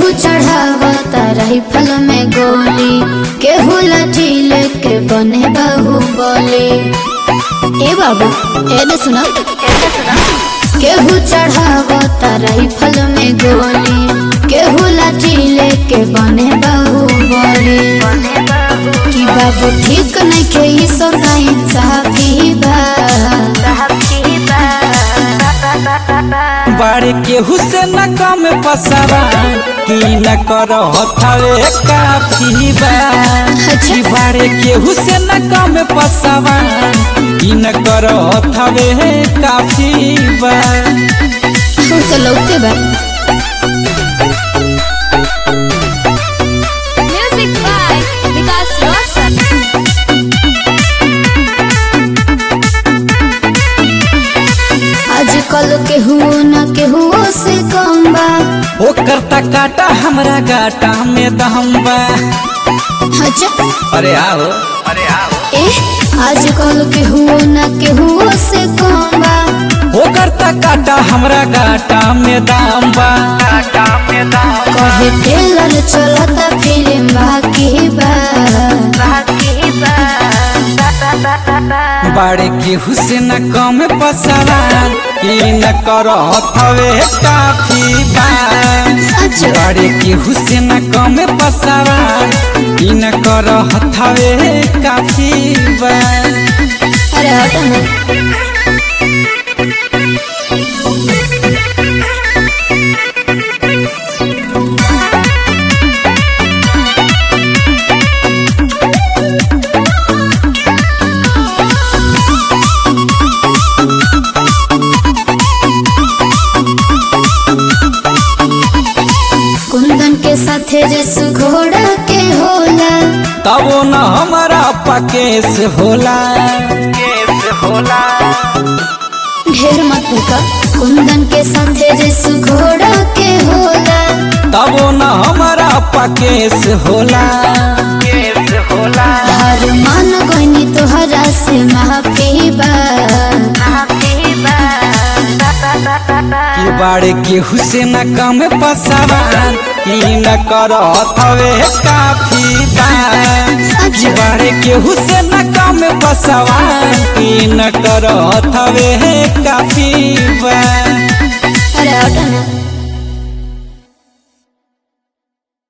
केहू चढ़ावता राइफल में गोली केहू लाठी लेके बने बाहुबली ए बाबू एने सुना केहू चढ़ावता राइफल में गोली केहू लाठी लेके बने बाहुबली कि बाबू ठीक नहीं के ई सब ना इंसाफी बा बाड़े केहू से न कम पसरा कि न कर हथवे काफी बा कि बाड़े केहू से न कम पसवा कि न कर हथवे काफी बा तू तो लौटे बा Music by Vikas Roshan. आजकल केहू न केहू से कम बा ओ करता काटा हमरा गाटा में दम बा अच्छा अरे आओ ए आजकल केहू न केहू से कम बा ओ करता काटा हमरा गाटा में दाम बा कहे टेलर चलता फिल्म बाकी बा बाड़े केहू से न कम पसरा कि न कर हथवे काफी बा सच बाड़े केहू से न कम पसरा कि न कर हथवे काफी बा अरे हटो ना कुंदन के साथे रस घोड़ा के होला तबो न हमारा पकेस होला ढेर मत का कुंदन के साथे रस घोड़ा के होला तबो न हमारा पकेस होला हर मान गनी तोहरा से माफी बा कि बाड़े केहू से न कम पसवान कि न कर हथवे काफी बा सच बाड़े केहू से न कम पसवान कि न कर हथवे काफी बा अरे हटो ना